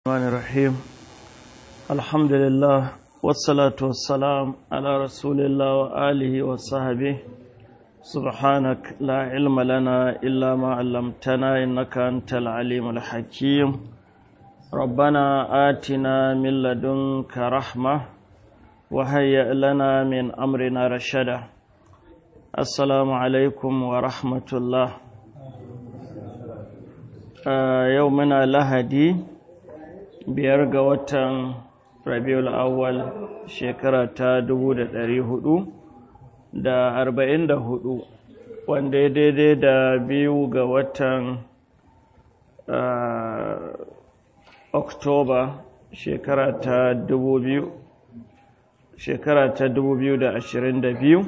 الرحمن الرحيم الحمد لله والصلاة والسلام على رسول الله وآله وصحبه سبحانك لا علم لنا إلا ما علمتنا إنك أنت العليم الحكيم ربنا آتنا من لدنك رحمة وهيئ لنا من أمرنا رشدا السلام عليكم ورحمة الله آه يومنا لهدي biyar ga watan rabiul awwal shekara ta dubu da ɗari hudu da arba'in da hudu wanda ya daidai da biyu ga watan oktoba shekara ta dubu biyu shekara ta dubu biyu da ashirin da biyu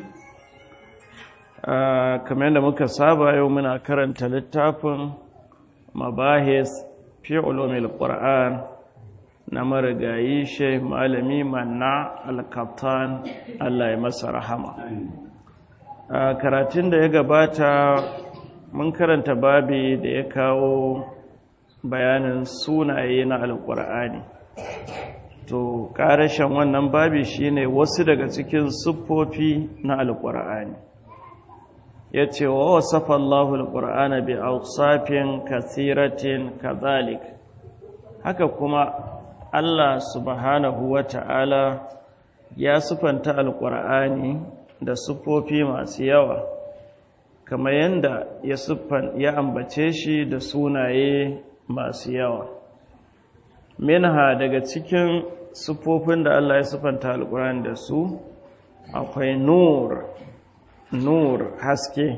kamar yadda muka saba yau muna karanta littafin mabahis fi ulumil qur'an na marigayi shai malami manna alkaftan Allah ya masa rahama a karatun da ya gabata mun karanta babi da ya kawo bayanin sunaye na alkur'ani to ƙarashen wannan babi shine wasu daga cikin siffofi na alkur'ani ya ce wa wasafa Allahu alkur'ana bi ausafin kasiratin kazalik haka kuma Allah subhanahu wa ta'ala ya sufanta alƙur'ani da siffofi masu yawa, kamar yadda ya ya ambace shi da sunaye masu yawa. Minha daga cikin siffofin da Allah ya sufanta alƙur'ani da su, akwai nur, nur haske.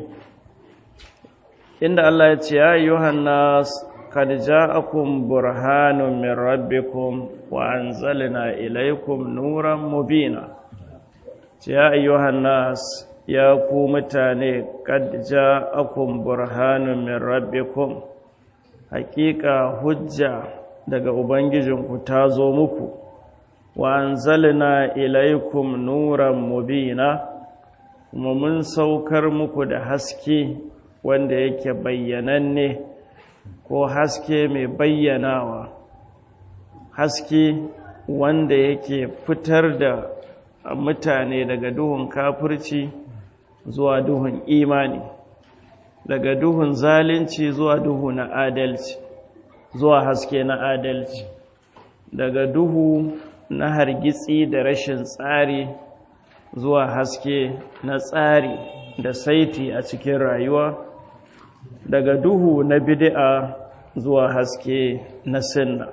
Inda Allah ya ce, Ya Yohannas قد جاءكم برهان من ربكم وأنزلنا إليكم نورا مبينا يا أيها الناس يا قومتاني قد جاءكم برهان من ربكم حقيقة حجة daga ubangijinku ta zo muku wa anzalna ilaikum nuran mubina kuma mun saukar muku da haske wanda yake bayyananne ko haske mai bayyanawa haske wanda yake fitar da mutane daga duhun kafirci zuwa duhun imani daga duhun zalunci zuwa duhu na adalci zuwa haske na adalci daga duhu na hargitsi da rashin tsari zuwa haske na tsari da saiti a cikin rayuwa daga duhu na bid'a zuwa haske na sunna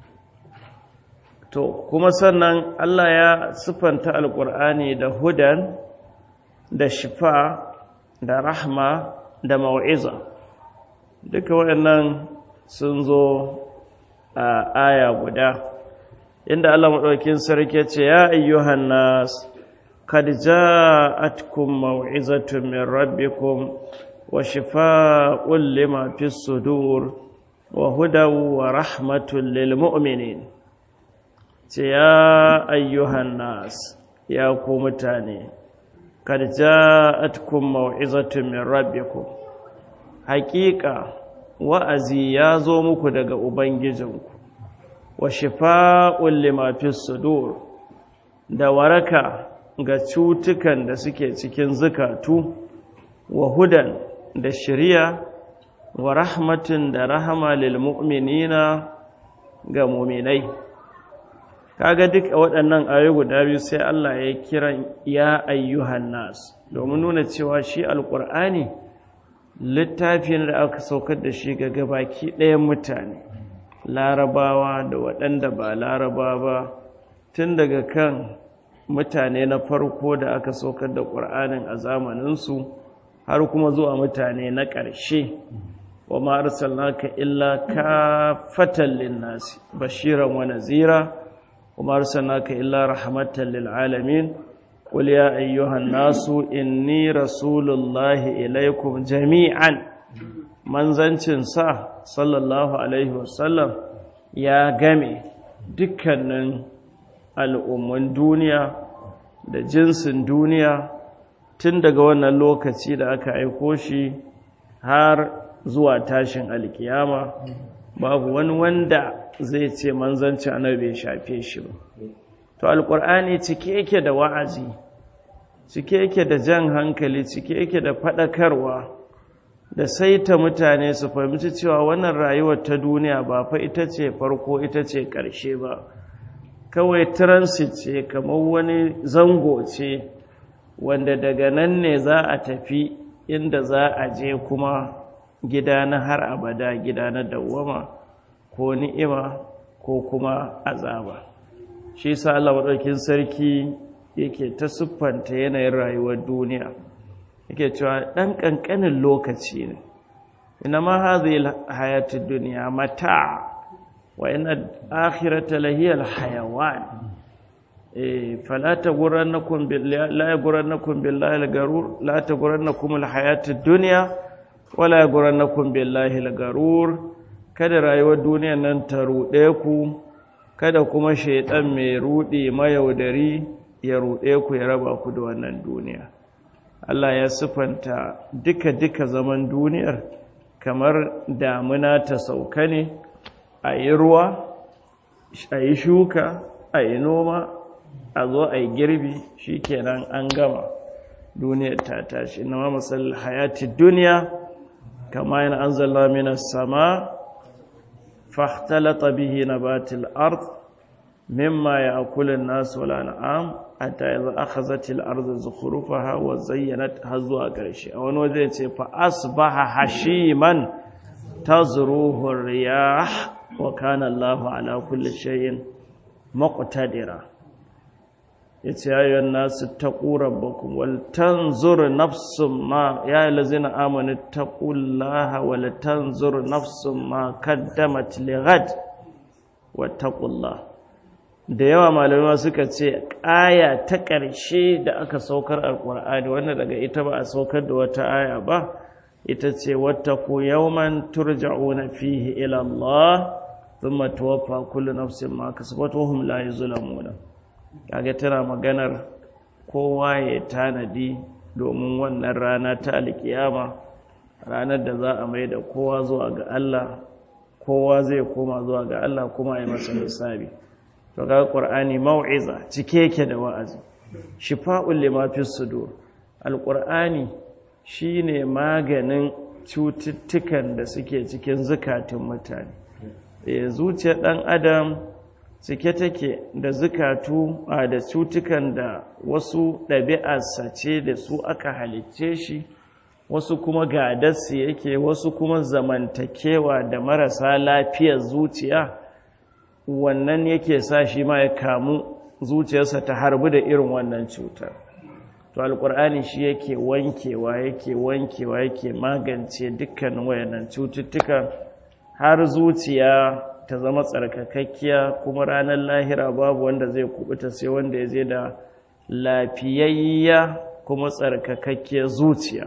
to kuma sannan Allah ya sifanta alkur'ani da hudan da shifa da rahma da mau'iza duka waɗannan sun zo a aya guda inda Allah maɗaukin sarki ce ya ayyuhan nas kad ja'atkum mau'izatun min rabbikum وشفاء لما في الصدور وهدى ورحمة للمؤمنين يا أيها الناس يا قومتاني قد جاءتكم موعظة من ربكم حقيقة wa'azi ya zo muku daga Ubangijinku, wa shifa'un limafi sudur da waraka ga cutukan da suke cikin zukatu, wa hudan da shirya wa rahmatin da rahama lil mu'minina ga mu'minai kaga duk waɗannan ayoyi guda biyu sai Allah ya kira ya ayyuhan nas domin nuna cewa shi alqur'ani littafin da aka saukar da shi ga gabaki ɗayan mutane larabawa da waɗanda ba laraba ba tun daga kan mutane na farko da aka saukar da ƙur'anin a zamaninsu har kuma zuwa mutane na ƙarshe wa ma arsalnaka illa kafatan linnasi bashiran wa nazira wa ma arsalnaka illa rahmatan lil alamin qul ya ayyuhan nasu inni rasulullahi ilaikum jami'an manzancin sa sallallahu alaihi wasallam ya game dukkanin al'umman duniya da jinsin duniya tun daga wannan lokaci da aka aiko shi har zuwa tashin alkiyama babu wani wanda zai ce manzanci annabi bai shafe shi ba to alkur'ani cike yake da wa'azi cike yake da jan hankali cike yake da faɗakarwa da saita mutane su fahimci cewa wannan rayuwar ta duniya ba fa ita ce farko ita ce ƙarshe ba kawai transit ce kamar wani zango ce wanda daga nan ne za a tafi inda za a je kuma gida na har abada gida na dawwama ko ni'ima ko kuma azaba shi sa Allah maɗaukin sarki yake ta siffanta yanayin rayuwar duniya yake cewa ɗan ƙanƙanin lokaci ne ina ma hazi hayatun duniya mata wa ina akhirata lahiyar hayawan fala ta gurannakun la gurannakun billahi al-garur la ta gurannakun al-hayatun duniya wala gurannakun billahi al-garur kada rayuwar duniya nan ta ruɗe ku kada kuma shaiɗan mai ruɗe mayaudari ya ruɗe ku ya raba ku da wannan duniya Allah ya sifanta duka-duka zaman duniyar kamar damuna ta sauka ne a yi ruwa a yi shuka a yi noma a zo a yi girbi shi kenan an gama duniyar ta tashi na mamasal hayati duniya kama yana an zalla minas sama fahtalata bihi nabatil ard mimma ya akulin nasu wala na'am hatta yanzu akhazatil ardu zukhrufaha wa zayyanat har zuwa ƙarshe a wani waje ce fa asbaha hashiman tazruhu riyah wa kana Allahu ala kulli shay'in muqtadira yace ayyuhan nasu taqu rabbakum wal tanzur nafsum ma ya allazina amanu taqullaha wal tanzur nafsum ma qaddamat lighad wattaqullaha da yawa malamai suka ce aya ta ƙarshe da aka saukar alƙur'ani wanda daga ita ba a saukar da wata aya ba ita ce wattaku yawman turja'una fihi ila Allah thumma tuwaffa kullu nafsin ma kasabat wa hum la yuzlamuna kaga tana maganar kowa ya tanadi domin wannan rana ta alkiyama ranar da za a mai da kowa zuwa ga Allah kowa zai koma zuwa ga Allah kuma ya masa hisabi to ga qur'ani mau'iza cike yake da wa'azi shifa'ul lima fi sudur alqur'ani shine maganin cututtukan da suke cikin zukatun mutane eh zuciyar dan adam cike take da zukatu da cutukan da wasu ɗabi'arsa ce da su aka halicce shi wasu kuma gadarsu yake wasu kuma zamantakewa da marasa lafiyar zuciya wannan yake sa shi ma ya kamu zuciyarsa ta harbi da irin wannan cutar to alkur'ani shi yake wankewa yake wankewa yake magance dukkanin wayannan cututtuka har zuciya ta zama tsarkakakkiya kuma ranar lahira babu wanda zai kubuta sai wanda ya zai da lafiyayya kuma tsarkakakkiyar zuciya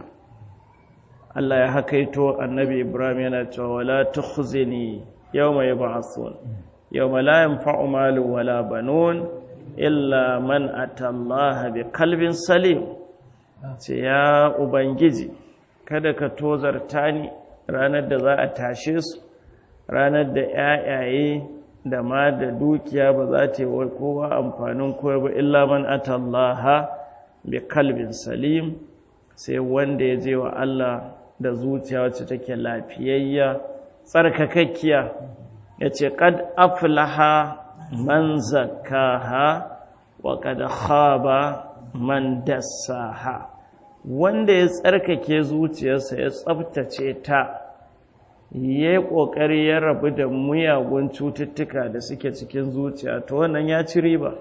Allah ya hakaito annabi Ibrahim yana cewa wala tukhzini yawma yub'athun yawma la yanfa'u malu wala banun illa man atallaha biqalbin salim ce ya ubangiji kada ka tozarta ni ranar da za a tashe su ranar da yayaye da ma da dukiya ba za ta yi kowa amfanin kowa ba illa man atallaha biqalbin salim sai wanda ya je wa Allah da zuciya wacce take lafiyayya tsarkakakkiya ya ce ƙad aflaha man zakaha wa ƙad khaba man dassaha wanda ya tsarkake zuciyarsa ya tsabtace ta ya yi ƙoƙari ya rabu da muyagun cututtuka da suke cikin zuciya to wannan ya ci riba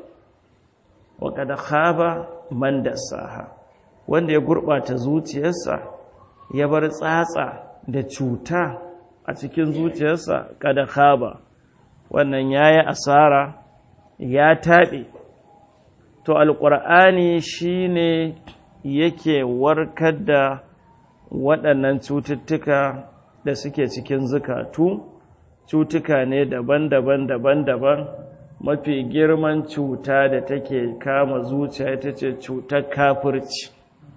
wa ƙad khaba man dassaha wanda ya gurɓata zuciyarsa ya bar tsatsa da cuta a cikin zuciyarsa kada khaba wannan yayi asara ya taɓe to alƙur'ani shine yake warkar da waɗannan cututtuka da suke cikin zukatu cutuka ne daban-daban daban-daban mafi girman cuta da take kama zuciya ita ce cutar kafirci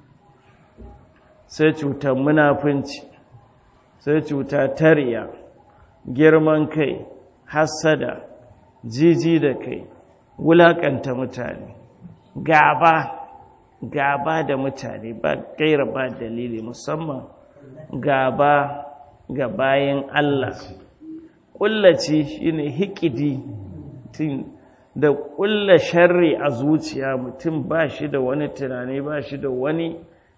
sai cutar munafunci sai cuta tariya girman kai hasada jiji da kai wulakanta mutane gaba gaba da mutane ba gaira ba dalili musamman gaba ga bayan Allah kullaci shine hikidi da kulla sharri a zuciya mutum ba shi da wani tunani ba shi da wani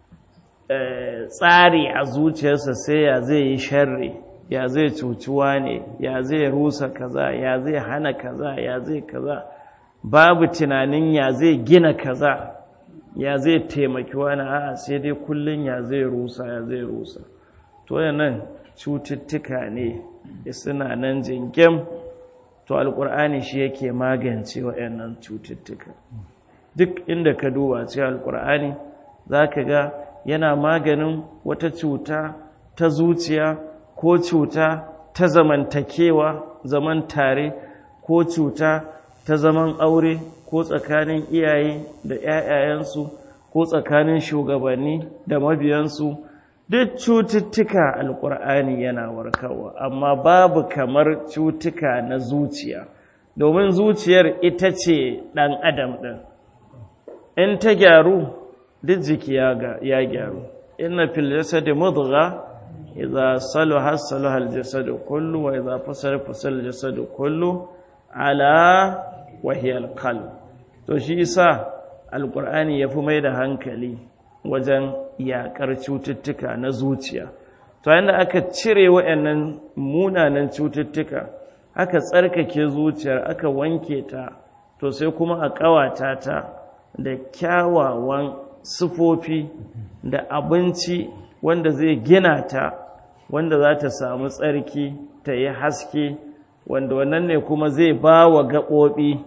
tsari a zuciyarsa sai ya zai yi sharri ya zai cuciwa ne ya zai rusa kaza ya zai hana kaza ya zai kaza babu tunanin ya zai gina kaza ya zai taimaki wani a'a sai dai kullum ya zai rusa ya zai rusa to nan cututtuka ne suna nan jingim to alkur'ani shi yake magance waɗannan cututtuka duk inda ka duba cikin alkur'ani za ka ga yana maganin wata cuta ta zuciya ko cuta ta zamantakewa zaman tare ko cuta ta zaman aure ko tsakanin iyaye da 'ya'yayensu ko tsakanin shugabanni da mabiyansu duk cututtuka alkur'ani yana warkarwa amma babu kamar cutuka na zuciya domin zuciyar ita ce ɗan adam ɗin in ta gyaru duk jiki ya gyaru inna fil jasadi mudgha idza salaha salaha al jasadu kullu wa idza fasala fasala al jasadu kullu ala wa hiya al qalb to shi yasa alqur'ani yafi mai da hankali wajen yakar cututtuka na zuciya to yanda aka cire wayannan munanan cututtuka aka tsarkake zuciyar aka wanke ta to sai kuma a kawata ta da kyawawan sufofi da abinci wanda zai gina ta wanda za ta samu tsarki ta yi haske wanda wannan ne kuma zai ba wa gaɓoɓi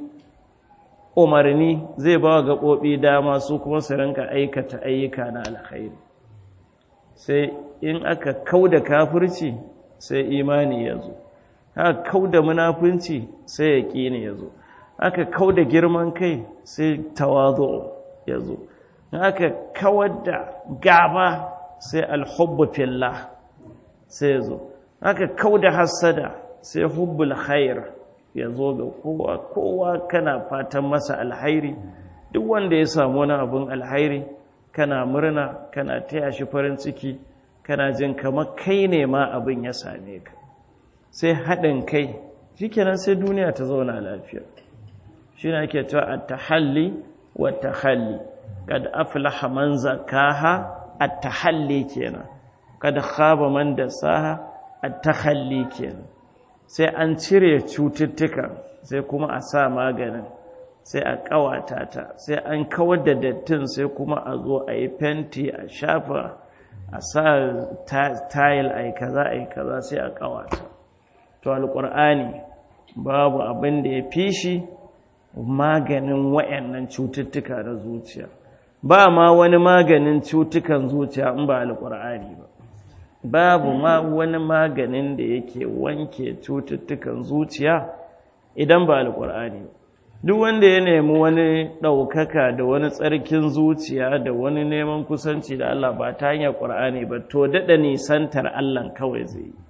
umarni zai ba wa gaɓoɓi dama su kuma su rinka aikata ayyuka na alkhairi sai in aka kau da kafirci sai imani ya zo aka kau da munafunci sai ya ƙini ya zo aka kau da girman kai sai tawazo ya zo aka kawar da gaba sai alhubbu fillah sai zo aka kau da hassada sai hubbul khair ya zo ga kowa kowa kana fatan masa alhairi duk wanda ya samu wani abun alhairi kana murna kana taya shi farin ciki kana jin kamar kai ne ma abin ya same ka sai haɗin kai shikenan sai duniya ta zauna lafiya shi ne ake cewa at-tahalli wa tahalli kad aflaha man zakaha at-tahalli kenan kad khaba man dasaha at-takhalli kenan sai an cire cututtuka sai kuma a sa maganin sai a kawata ta sai an kawar da dattin sai kuma a zo a yi fenti a shafa a sa tayil a yi kaza a yi kaza sai a kawata to alƙur'ani babu abin da ya fi shi maganin wayannan cututtuka na zuciya ba ma wani maganin cutukan zuciya in ba alƙur'ani ba babu ma wani maganin da yake wanke cututtukan zuciya idan ba alƙur'ani ba duk wanda ya nemi wani ɗaukaka da wani tsarkin zuciya da wani neman kusanci da Allah ba ta hanyar ƙur'ani ba to daɗa nisantar Allah kawai zai yi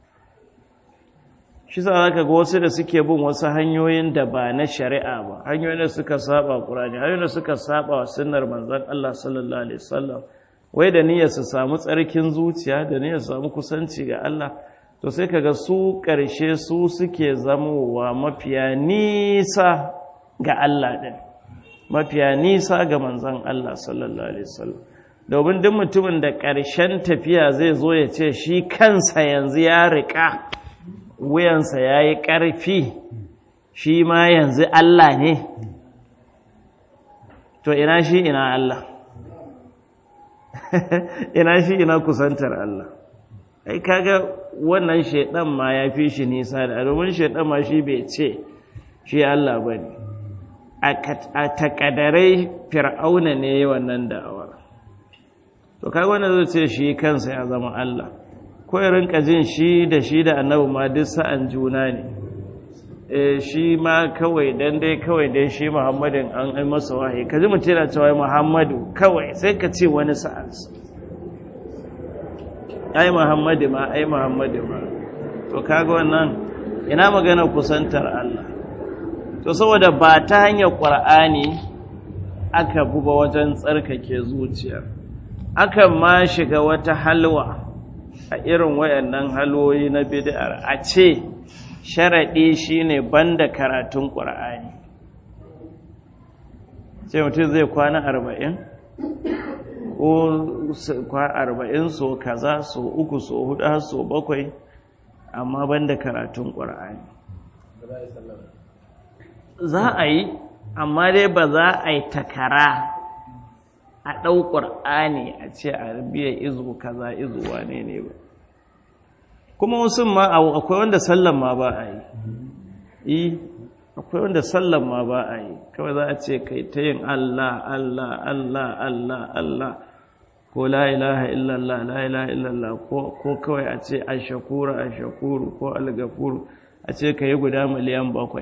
shi sa zaka ga wasu da suke bin wasu hanyoyin da ba na shari'a ba hanyoyin da suka saba Qur'ani hanyoyin da suka saba wa sunnar manzon Allah sallallahu alaihi wasallam wai da niyyar su samu tsarkin zuciya da niyyar su samu kusanci ga Allah to sai kaga su karshe su suke zamowa mafiya nisa ga Allah din mafiya nisa ga manzon Allah sallallahu alaihi wasallam domin duk mutumin da ƙarshen tafiya zai zo ya ce shi kansa yanzu ya riƙa wuyansa ya yi ƙarfi shi ma yanzu Allah ne to ina shi ina Allah ina shi ina kusantar Allah ai kaga wannan shaidan ma ya fi shi nisa da domin shaidan ma shi bai ce shi Allah ba ne a takadarai fir'auna ne wannan da'awar to kaga wanda zai ce shi kansa ya zama Allah ko ya rinka jin shi da shi da annabi ma duk sa'an juna ne eh shi ma kawai dan dai kawai dai shi Muhammadin an ai masa wahayi kaji mutum yana cewa Muhammadu kawai sai ka ce wani sa'an ai Muhammadu ma ai Muhammadu ma to kaga wannan ina magana kusantar Allah to saboda ba ta hanyar ƙwar'ani aka buba wajen tsarkake zuciyar akan ma shiga wata halwa a irin wayannan halwoyi na bid'ar a ce sharaɗi shine banda karatun ƙwar'ani sai mutum zai kwana arba'in ko arba'in so kaza so uku so hudu har so bakwai amma banda karatun ƙwar'ani za a yi amma dai ba za a yi takara a ɗau ƙwar'ani a ce a biya izu kaza izu wane ne ba kuma wasu ma akwai wanda sallan ma ba a yi akwai wanda sallan ma ba a yi kawai za a ce kai ta yin Allah Allah Allah Allah Allah ko la ilaha illallah la ilaha illallah ko kawai a ce ashakuru ashakuru ko algafuru a ce ka yi guda miliyan bakwai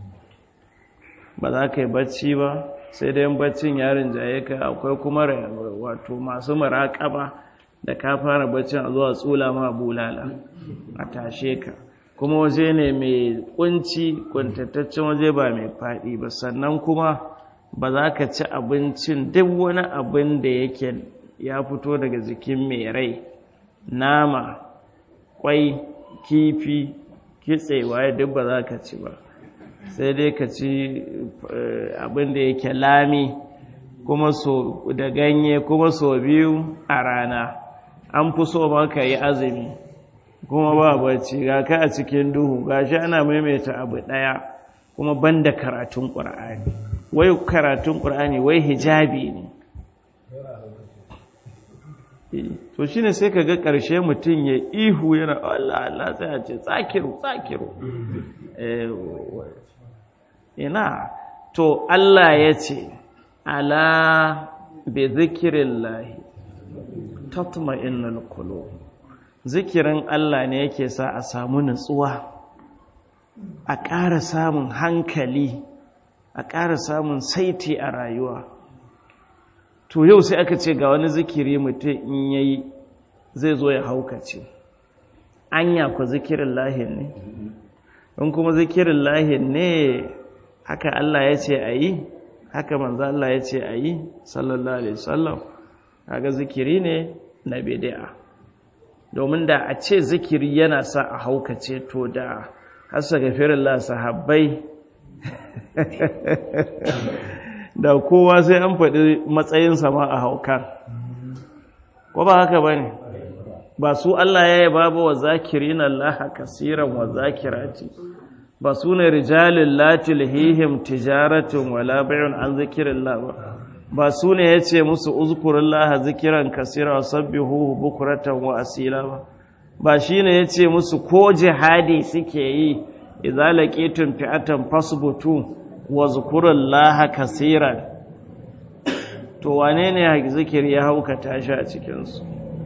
ba za ka yi bacci ba sai dai baccin yarin jaye ka akwai kuma wato masu maraƙaba da ka fara baccin a zuwa tsula ma bulala a tashe ka kuma waje ne mai kunci kuntattaccen waje ba mai faɗi ba sannan kuma ba za ka ci abincin duk wani abin da yake ya fito daga jikin mai rai nama kwai kifi kitse waye duk ba za ka ci ba sai dai ka ci abin da yake lami kuma so da ganye kuma so biyu a rana an fi so maka yi azumi kuma ba bacci ga ka a cikin duhu ga shi ana maimaita abu ɗaya kuma banda karatun ƙur'ani wai karatun ƙur'ani wai hijabi ne to shi ne sai ka ga ƙarshe mutum ya ihu yana Allah Allah sai a ce tsakiru tsakiru ina to Allah ya ce ala bi zikirin lahi tatma innal qulub zikirin Allah ne yake sa a samu nutsuwa a ƙara samun hankali a ƙara samun saiti a rayuwa to yau sai aka ce ga wani zikiri mutum in yayi zai zo ya haukace anya ku zikirin lahin ne in kuma zikirin lahin ne haka Allah ya ce a yi haka manzo Allah ya ce a yi sallallahu alaihi wasallam kaga zikiri ne na bid'a domin da a ce zikiri yana sa a haukace to da hasa gafirillah sahabbai da kowa sai an faɗi matsayinsa ma a haukan ko ba haka ba ne ba su Allah ya yi babu wa zakirin Allah kasiran wa zakirati ba su ne rijalin latil hihim tijaratun wala bayun an zikirin ba ba su ne ya ce musu uzkurin laha zikiran kasira wa sabbihu bukuratan wa asila ba ba shi ne ya ce musu ko jihadi suke yi idza laqitum fi'atan fasbutu wa zkurin laha kasiran to wane ne zikiri ya haukata shi a cikinsu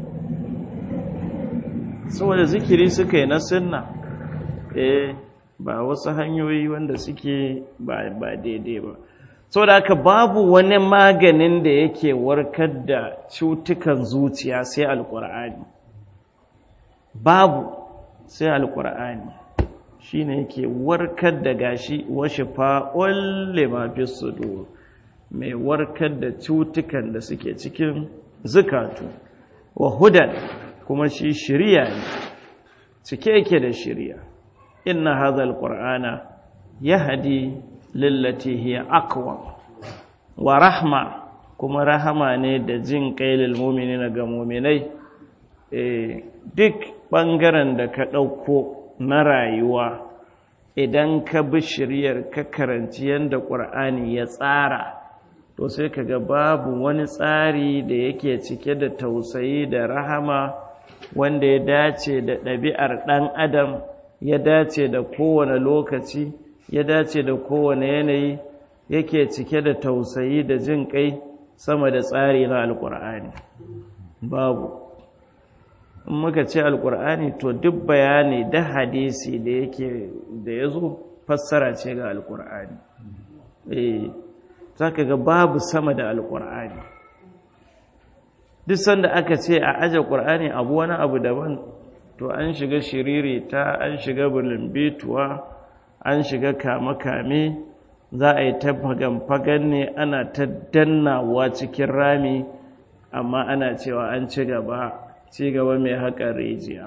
saboda zikiri suka yi na sunna eh ba wasu hanyoyi wanda suke ba daidai ba saboda haka babu wani maganin da yake warkar da cutukan zuciya sai alkur'ani babu sai alkur'ani shine yake warkar da gashi washe fa'ul lima fi sudur mai warkar da cutukan da suke cikin zukatu wa hudan kuma shi shiriya ne cike yake da shiriya inna hadha alqur'ana yahdi lillati hiya aqwa wa rahma kuma rahama ne da jin kailil mu'minina ga mu'minai eh duk bangaren da ka dauko na rayuwa idan ka bi shiriyar ka karanci yanda qur'ani ya tsara to sai kaga babu wani tsari da yake cike da tausayi da rahama wanda ya dace da ɗabi'ar ɗan adam ya dace da kowane lokaci ya dace da kowane yanayi yake cike da tausayi da jin kai sama da tsari na alkur'ani babu in muka ce alkur'ani to duk bayani da hadisi da yake da ya zo fassara ce ga alkur'ani eh za ka ga babu sama da alkur'ani duk sanda aka ce a aje ƙur'ani abu wani abu daban to an shiga shiriri ta an shiga bulimbituwa an shiga kame-kame za a yi ta fagan ne ana ta dannawa cikin rami amma ana cewa an ci gaba ci gaba mai haƙar rijiya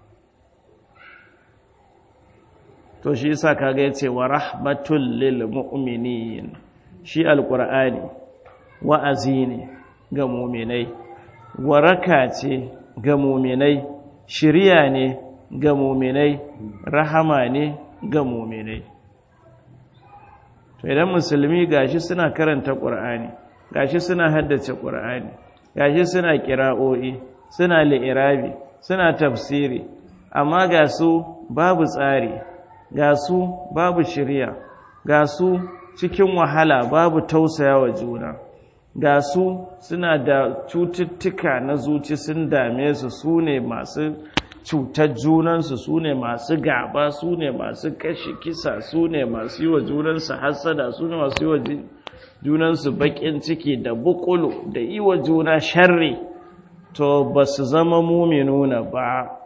to shi yasa kaga yace wa rahmatul lil mu'minin shi alqur'ani wa'azi ne ga mu'minai waraka ce ga mu'minai shiriya ne ga mu'minai rahama ne ga mu'minai to idan musulmi gashi suna karanta qur'ani gashi suna haddace qur'ani gashi suna qira'o'i suna li'irabi suna tafsiri amma ga su babu tsari ga su babu shirya ga su cikin wahala babu tausaya wa juna ga su suna da cututtuka na zuci sun dame su su ne masu cutar junansu su ne masu gaba su ne masu kashe kisa su ne masu yi wa junansu hassada su ne masu yi wa junansu bakin ciki da bukulu da yi wa juna sharri to ba su zama muminuna ba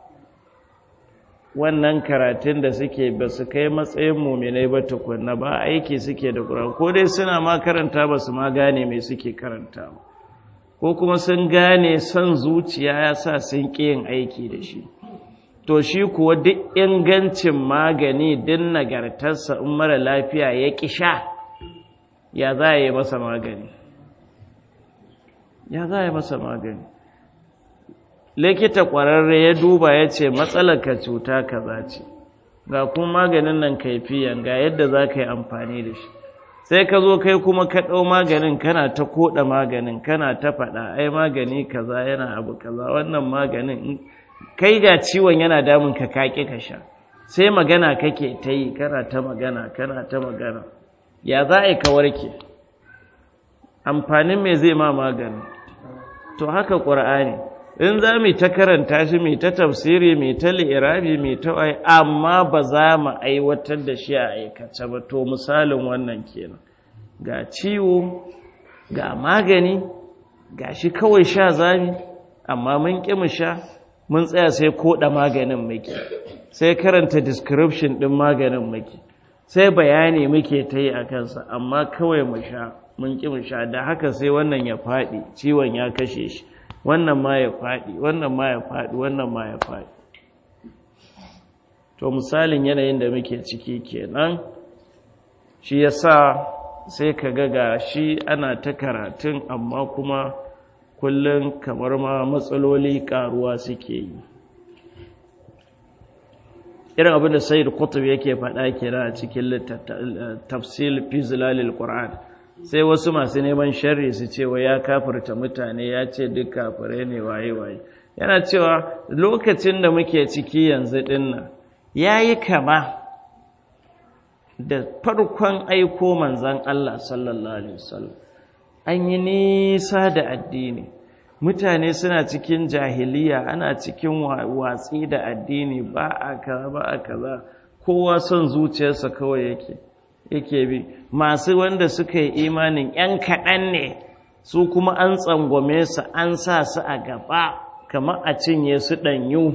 wannan karatun da suke ba su kai matsayin muminai ba tukunna ba aiki suke da ƙura ko dai suna ma karanta ba su ma gane mai suke karanta ba ko kuma sun gane son zuciya ya sa sun ƙi yin aiki da shi to shi kuwa duk ingancin magani din nagartarsa in mara lafiya ya ƙi sha ya za a yi masa magani ya za a yi masa magani likita ƙwararre ya duba ya ce ka cuta kaza ce ga kuma maganin nan kaifiyan ga yadda za ka yi amfani da shi sai ka zo kai kuma ka ɗau maganin kana ta koɗa maganin kana ta faɗa ai magani kaza yana abu kaza wannan maganin kai ga ciwon yana damun ka kaƙi ka sha sai magana kake ta yi kana ta magana kana ta magana ya za a yi ka warke amfanin me zai ma magani to haka ƙur'ani in za mu ta karanta shi mai ta tafsiri mai ta li'irabi mai ta wai amma ba za mu aiwatar da shi a aikace ba to misalin wannan kenan ga ciwo ga magani ga shi kawai sha zami amma mun ƙi mu sha mun tsaya sai koɗa maganin muke sai karanta description ɗin maganin muke sai bayani muke ta yi a kansa amma kawai mu sha mun ƙi mu sha da haka sai wannan ya faɗi ciwon ya kashe shi wannan ma ya faɗi wannan ma ya faɗi wannan ma ya faɗi to misalin yanayin da muke ciki kenan shi yasa sai ka ga ga shi ana ta karatun amma kuma kullum kamar ma matsaloli karuwa suke yi irin abin da sayyid kutub yake faɗa kira a cikin tafsil fi zilalil qur'an sai wasu masu neman sharri su ce wa ya kafirta mutane ya ce duk kafirai ne waye-waye yana cewa lokacin da muke ciki yanzu dinnan ya yi kama da farkon aiko manzan Allah sallallahu Alaihi wasallam an yi nisa da addini mutane suna cikin jahiliya ana cikin watsi da addini ba a kaza ba a kaza kowa son zuciyarsa kawai yake yake bi masu wanda suka yi imanin ‘yan kaɗan ne su kuma an tsangwame su an sa su a gaba kamar a cinye su ɗanyu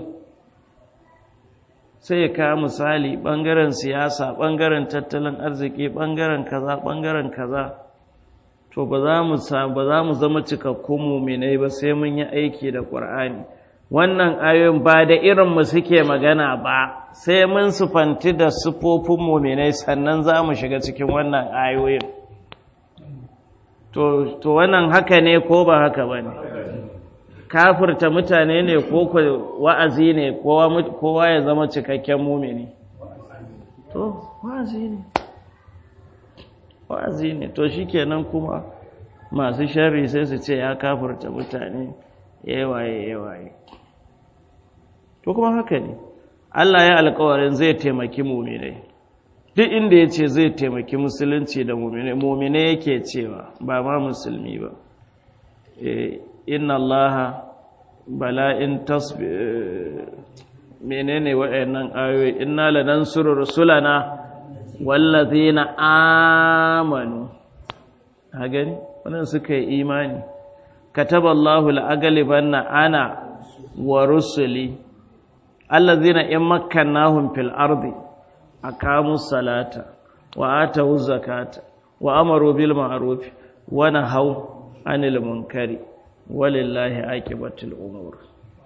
sai ya kawo misali ɓangaren siyasa ɓangaren tattalin arziki ɓangaren kaza ɓangaren kaza to ba za mu zama cikakkun muminai ba sai mun yi aiki da ƙwar'ani wannan ayoyin ba da irinmu suke magana ba sai mun sufanti da sufofin muminai sannan za mu shiga cikin wannan ayoyin to wannan haka ne ko ba haka ba ne kafirta mutane ne ko wa'azi ne kowa ya zama cikakken mumini to wa'azi ne wa'azi ne to shi kenan kuma masu shari sai su ce ya kafirta mutane yawaye yawaye to kuma haka ne Allah ya alkawarin zai taimaki muminai duk inda ya ce zai taimaki musulunci da muminai muminai yake cewa ba ma musulmi ba inna Allah bala in tasbi menene waɗannan ayoyi inna lanansuru rusulana wallazina amanu ha gani wannan suka yi imani kataballahu la'agalibanna ana wa rusuli allazina in makkannahum fil ardi aqamu salata wa atu zakata wa amaru bil ma'ruf wa nahaw anil munkari walillahi aqibatul umur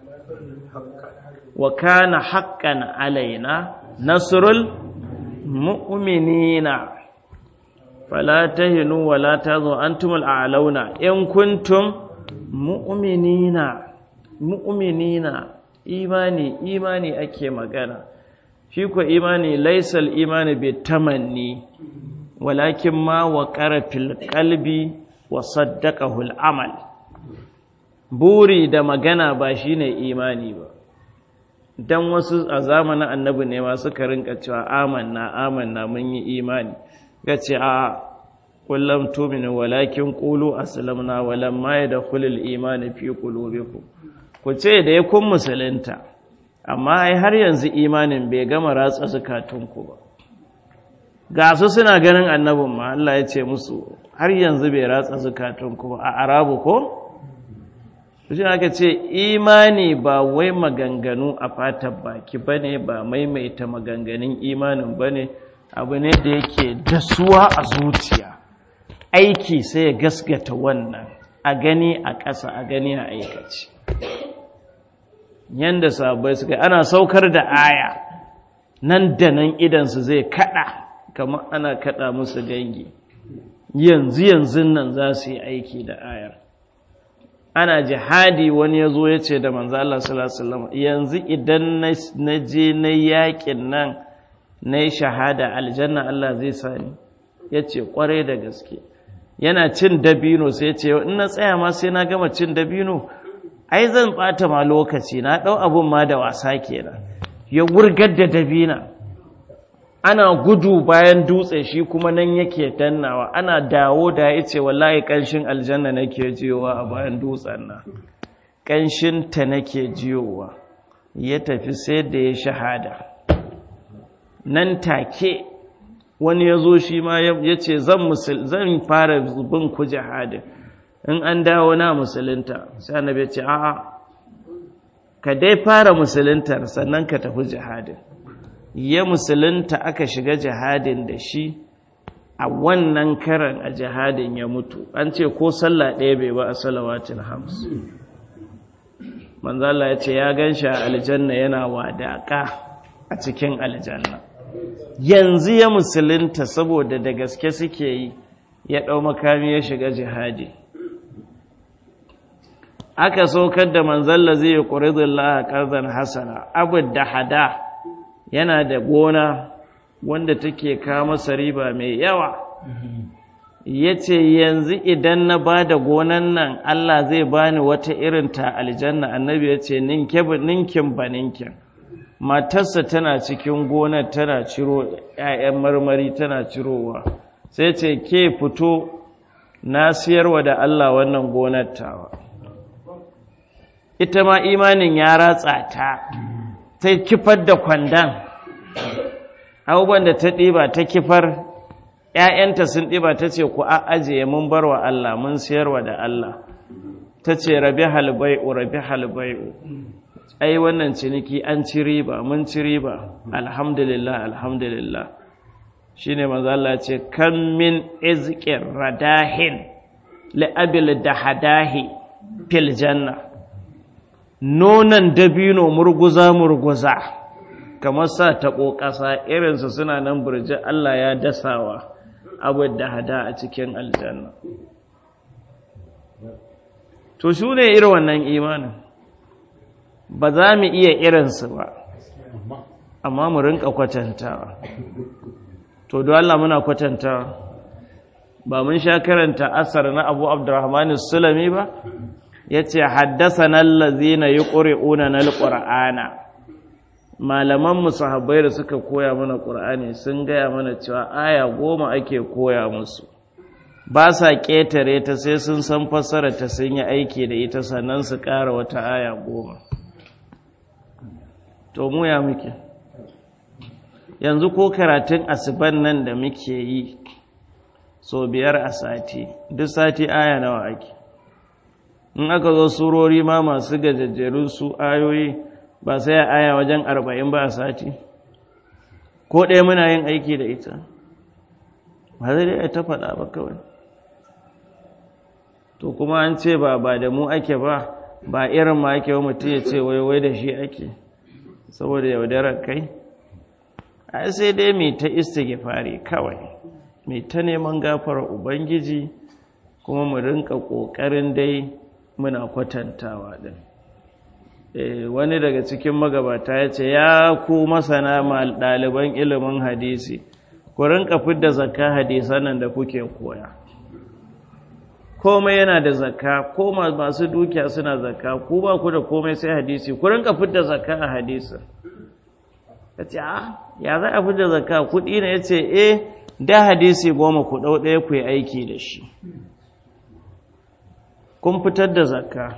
wa kana haqqan alaina nasrul mu'minina fala tahinu wa la tazu antumul a'launa in kuntum mu'minina mu'minina imani imani ake magana shi ko imani laisal imani bi tamanni walakin ma wa fil qalbi wa saddaqahu al-amal buri da magana ba shine imani ba dan wasu a zamanin annabi ne ma suka rinka cewa amanna amanna mun yi imani gace a kullum tuminu walakin qulu aslamna walamma yadkhulul imani fi qulubikum ku ce da ya kun musulunta amma ai har yanzu imanin bai gama ratsa zukatunku ba ga su suna ganin annabin ma Allah ya ce musu har yanzu bai ratsa zukatunku ba a arabu ko shi aka ce imani ba wai maganganu a fatan baki bane ba maimaita maganganun imanin bane abu ne da yake dasuwa a zuciya aiki sai ya gasgata wannan a gani a ƙasa a gani a aikaci yanda sabai suka ana saukar da aya nan da nan idansu zai kada kamar ana kada musu gangi yanzu yanzu nan za su yi aiki da ayar ana jihadi wani ya zo ya ce da manzo Allah sallallahu alaihi wasallam yanzu idan na je na yakin nan na yi shahada aljanna Allah zai sani ya ce kwarai da gaske yana cin dabino sai ya ce in na tsaya ma sai na gama cin dabino ai zan ɓata ma lokaci na ɗau abun ma da wasa kenan ya wurgar da dabina ana gudu bayan dutse shi kuma nan yake dannawa ana dawo da ya ce wallahi ƙanshin aljanna nake jiyowa a bayan dutsen nan ƙanshin ta nake jiyowa ya tafi sai da ya shahada nan take wani ya zo shi ma ya ce zan fara bin ku jihadin in an dawo na musulunta sai annabi ce a'a ka dai fara musuluntar sannan ka tafi jihadin ya musulunta aka shiga jihadin da shi a wannan karan a jihadin ya mutu an ce ko sallah ɗaya bai ba a salawatin hams manzala ya ce ya gan shi a aljanna yana wadaƙa a cikin aljanna yanzu ya musulunta saboda da gaske suke yi ya ɗau makami ya shiga jihadi aka saukar da manzalla zai yi ƙuridullah ƙarzan hasana abu da hada yana da gona wanda take kama riba mai yawa ya ce yanzu idan na ba da gonan nan Allah zai bani wata irin ta aljanna annabi ya ce ninkin ba ninkin matarsa tana cikin gonar tana ciro 'ya'yan marmari tana cirowa sai ce ke fito na siyarwa da Allah wannan gonar tawa ita ma imanin ya ratsa ta ta kifar da kwandon abubuwan da ta ɗiba ta kifar ‘ya'yanta sun ɗiba ta ce ku ajiye mun bar wa Allah mun siyarwa da Allah ta ce rabi halbai'u rabi halbai'u ai wannan ciniki an ci riba mun ci riba alhamdulillah alhamdulillah shi ne maza Allah ce kan min izkin radahin la'abil da hadahi fil janna nonon dabino murguza murguza kamar sa taɓo ƙasa irinsu suna nan burji Allah ya dasawa abu da hada a cikin aljanna to shi ne irin wannan imanin ba za mu iya irinsu ba amma mu rinka kwatantawa to don Allah muna kwatantawa ba mun sha karanta asar na abu abdurrahman sulami ba ya ce haddasa nan lazina yi ƙuri'una na alƙur'ana malaman sahabbai da suka koya mana ƙur'ani sun gaya mana cewa aya goma ake koya musu ba sa ƙetare ta sai sun san fassara ta sun yi aiki da ita sannan su ƙara wata aya goma to mu ya muke yanzu ko karatun asiban nan da muke yi so biyar a sati duk sati aya nawa ake in aka zo surori ma masu gajajjerun su ayoyi ba sai aya wajen arba'in ba a sati ko ɗaya muna yin aiki da ita ba zai dai ta faɗa ba kawai to kuma an ce ba ba da mu ake ba ba irin ma ake wa mutum ya ce wai wai da shi ake saboda yaudarar kai ai sai dai mai ta istighfari kawai mai ta neman gafara ubangiji kuma mu rinka ƙoƙarin dai muna kwatantawa din wani daga cikin magabata ya ce ya ku masana ɗaliban ilimin hadisi ku rinka fidda zakka hadisan nan da kuke koya komai yana da zakka ko masu dukiya suna zakka ku ba ku da komai sai hadisi ku rinka fidda zakka a hadisin ya ce a ya za a fidda zakka kuɗi ne ya ce eh da hadisi goma ku ɗau ɗaya ku yi aiki da shi kun fitar da zakka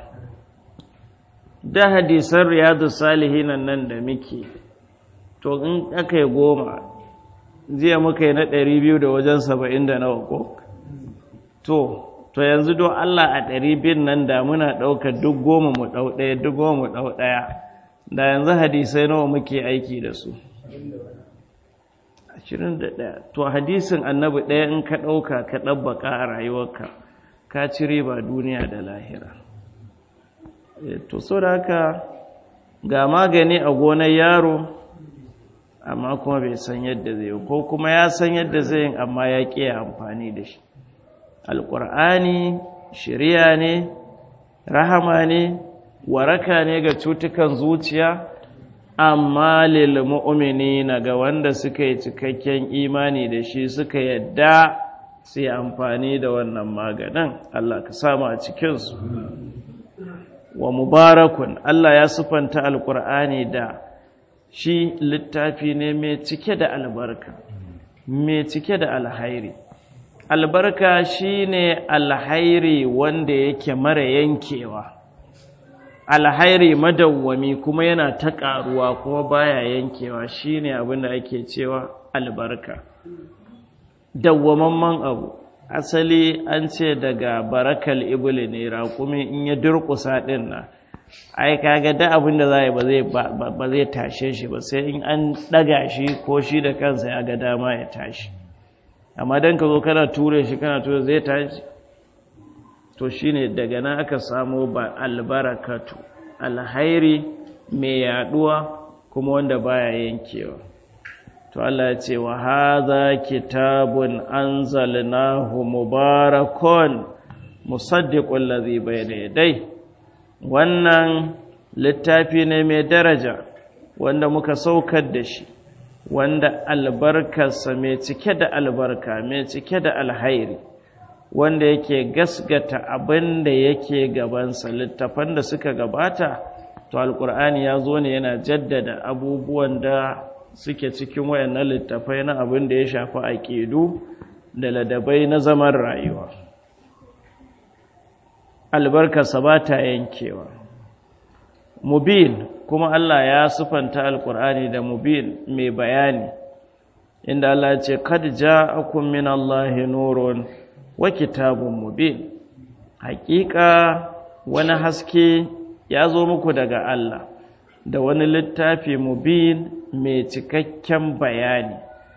da hadisan riyadu salihinan nan da muke to in aka yi goma jiya muka yi na ɗari biyu da wajen saba'in da nawa ko to to yanzu don Allah a ɗari biyun nan da muna ɗaukar duk goma mu ɗau ɗaya duk goma mu ɗau ɗaya da yanzu hadisai nawa muke aiki da su ashirin da ɗaya to hadisin annabi ɗaya in ka ɗauka ka ɗabbaka a rayuwarka ka ci riba duniya da lahira to so da haka ga magani a gonar yaro amma kuma bai san yadda zai ko kuma ya san yadda zai yin amma ya ƙi amfani da shi alƙur'ani shirya ne rahama ne waraka ne ga cutukan zuciya amma lil mu'minina ga wanda suka yi cikakken imani da shi suka yadda sai amfani da wannan maganin Allah ka samu a cikinsu wa mubarakun Allah ya sufanta alkur'ani da shi littafi ne mai cike da albarka mai cike da alhairi albarka shine alhairi wanda yake mara yankewa alhairi madawwami kuma yana ta ƙaruwa kuma baya yankewa shine abin da ake cewa albarka dawwamamman abu asali an ce daga barakal ibuli ne raƙumi in ya durƙusa ɗin na ai kaga da abin da za yi ba zai tashe shi ba sai in an ɗaga shi ko shi da kansa ya ga dama ya tashi amma don ka zo kana ture shi kana ture zai tashi to shine daga nan aka samo ba albarakatu alhairi mai yaduwa kuma wanda baya yankewa to Allah ya ce wa hadha kitabun anzalnahu mubarakun musaddiqul ladhi bayna yadai wannan littafi ne mai daraja wanda muka saukar da shi wanda albarkarsa mai cike da albarka mai cike da alhairi wanda yake gasgata abin da yake gabansa littafan da suka gabata to alkur'ani ya zo ne yana jaddada abubuwan da suke cikin wayannan littafai na abin da ya shafi aƙidu da ladabai na zaman rayuwa albarkarsa ba ta yankewa mubin kuma Allah ya sufanta alkur'ani da mubin mai bayani inda Allah ya ce kad ja'akum min Allahi nurun wa kitabun mubin hakika wani haske ya zo muku daga Allah da wani littafi mubin mai cikakken bayani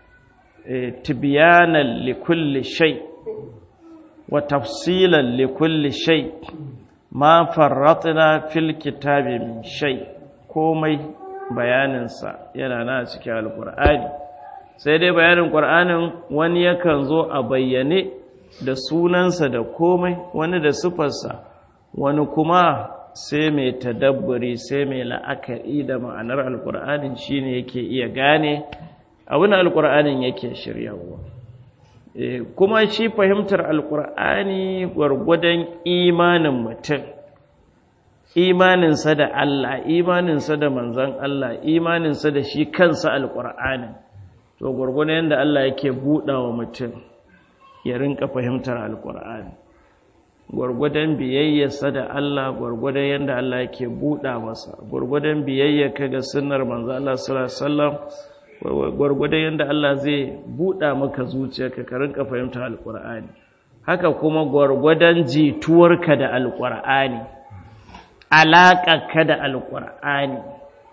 tibyanan likulli shay wa tafsilan likulli shay ma farratna fil kitabi min shay komai bayaninsa yana na cikin alkur'ani sai dai bayanin ƙur'anin wani yakan zo a bayyane da sunansa da komai wani da sufarsa wani kuma sai mai tadabburi sai mai la'akari da ma'anar alkur'anin shine yake iya gane abin alkur'anin yake shiryawa kuma shi fahimtar alkur'ani gwargwadon imanin mutum imaninsa da Allah imaninsa da manzan Allah imaninsa da shi kansa alkur'anin to gwargwadon yadda Allah yake buɗa wa mutum ya rinka fahimtar alkur'ani gwargwadon biyayyarsa da Allah gwargwadon yadda Allah yake buɗa masa gwargwadon biyayyarka ga sunnar manzo Allah sallallahu alaihi wasallam gwargwadon yadda Allah zai buɗa maka zuciyarka ka rinka fahimtar alkur'ani haka kuma gwargwadon jituwarka da alkur'ani alaƙarka da alkur'ani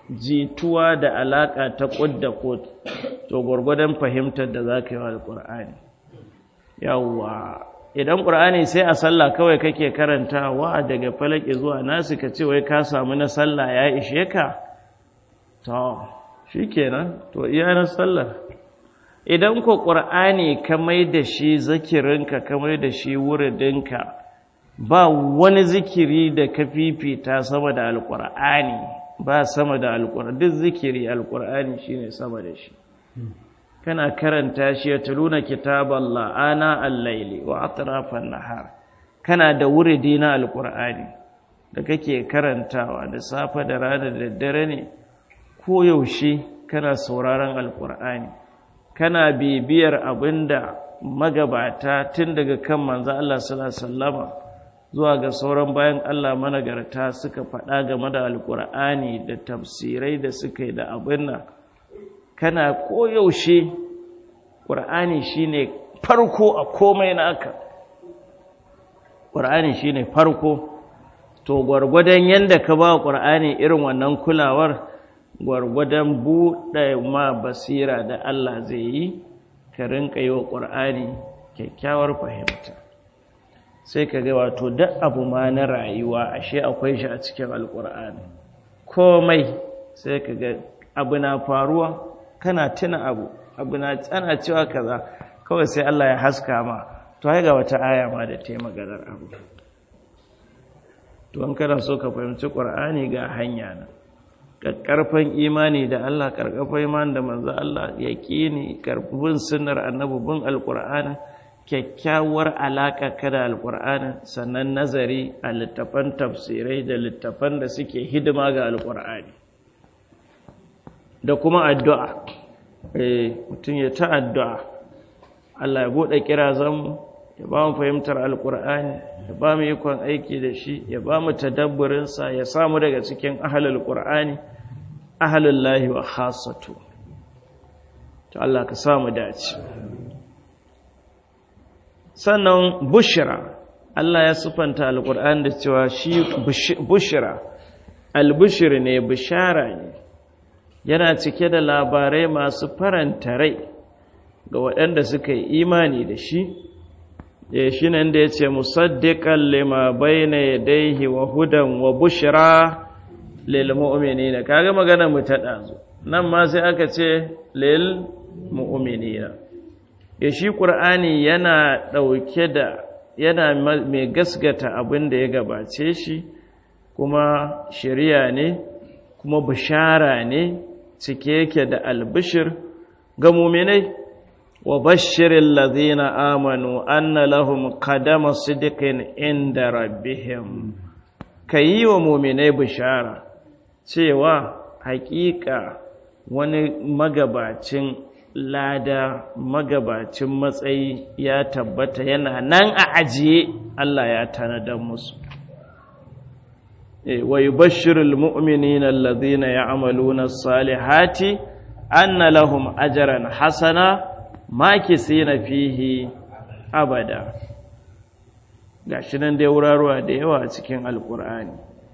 jituwa da alaƙa ta ƙud da ƙud to gwargwadon fahimtar da za ka yi wa alƙur'ani yawwa idan ƙur'ani sai a sallah kawai kake karantawa daga falaki zuwa nasu ka ce wai ka samu na sallah ya ishe ka to shi kenan to iya na sallar idan ko ƙur'ani ka mai da shi zikirinka ka mai da shi wuridinka ba wani zikiri da ka fifita sama da alƙur'ani ba sama da alƙur'ani duk zikiri alƙur'ani shine sama da shi kana karanta shi ya tuluna kitaballah ana al-laili wa atrafan nahar kana da wuridi na alƙur'ani da kake karantawa da safe da rana da dare ne ko yaushe kana sauraron alƙur'ani kana bibiyar abinda magabata tun daga kan manzo Allah sallallahu alaihi wasallama zuwa ga sauran bayan Allah managarta suka faɗa game da alƙur'ani da tafsirai da suka yi da abin nan kana koyaushe ƙur'ani shine farko a komai naka ƙur'ani shine farko to gwargwadon yadda ka ba ƙur'ani irin wannan kulawar gwargwadon buɗe ma basira da Allah zai yi ka rinka yi wa ƙur'ani kyakkyawar fahimta sai ka ga wato duk abu ma na rayuwa ashe akwai shi a cikin alkur'ani komai sai ka ga abu na faruwa kana tuna abu abu na tsana cewa kaza kawai sai Allah ya haska ma to ai ga wata aya ma da ta maganar abu to an kana so ka fahimci qur'ani ga hanya na karfan imani da Allah karkafan imani da manzo Allah yaqini karfin sunnar annabi bin alqur'ani kyakkyawar alaƙa kada alƙur'ani sannan nazari a littafan tafsirai da littafan da suke hidima ga alƙur'ani da kuma addu'a mutum ya ta addu'a Allah ya buɗe kirazanmu ya ba mu fahimtar alƙur'ani ya ba mu ikon aiki da shi ya ba mu tadabburinsa ya samu daga cikin ahalul ƙur'ani ahalul lahi wa khasatu to Allah ka samu dace sannan bushira Allah ya sufanta alƙur'an da cewa shi bushira albushir ne bishara ne yana cike da labarai masu faranta rai ga waɗanda suka yi imani da shi ya shi nan da ya ce musaddiƙan lima bayna yadaihi wa hudan wa bushira lil mu'minina kaga magana mu ta ɗazu nan ma sai aka ce lil mu'minina ya shi ƙur'ani yana ɗauke da yana mai gasgata abin da ya gabace shi kuma shari'a ne kuma bishara ne cike yake da albishir ga muminai wa bashirin lazina amanu anna lahum qadama sidiqin inda rabbihim kayi wa muminai bishara cewa haƙiƙa wani magabacin lada magabacin matsayi ya tabbata yana nan a ajiye Allah ya tanadar musu wa yubashshirul mu'minina alladhina ya'maluna as-salihati anna lahum ajran hasana makisina fihi abada gashi nan dai wuraruwa da yawa a cikin alqur'ani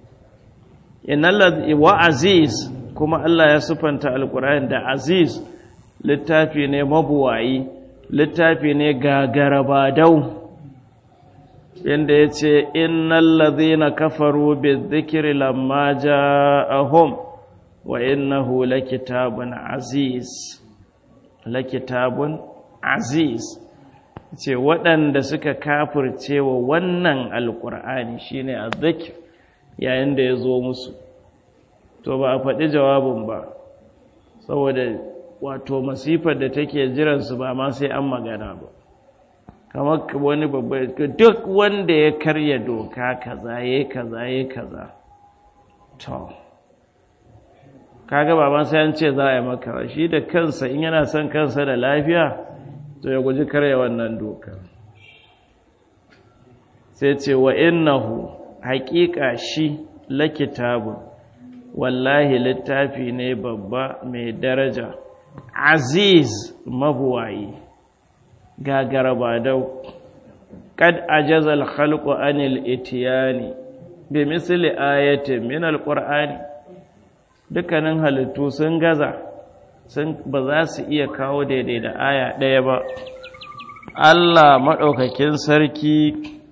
innal wa aziz kuma Allah ya sufanta alqur'ani da aziz littafi ne mabuwayi littafi ne gagarabadau inda ya ce innal ladhina kafaru bizikri lamma ja'ahum wa innahu lakitabun aziz lakitabun aziz ce waɗanda suka kafirce wa wannan alkur'ani shine azzikr yayin da ya zo musu to ba a faɗi jawabin ba saboda wato masifar da take jiransu ba ma sai an magana ba kamar wani babba duk wanda ya karya doka kaza ya kaza ya kaza to kaga ba ma sai an ce za a yi maka shi da kansa in yana son kansa da lafiya to ya guji karya wannan doka sai ce wa innahu haƙiƙa shi lakitabun wallahi littafi ne babba mai daraja aziz mabuwayi gagara ba dau kad ajaza al-khalqu anil itiyani bi misli ayatin min al-qur'ani dukkanin halittu sun gaza sun ba za su iya kawo daidai da aya ɗaya ba Allah maɗaukakin sarki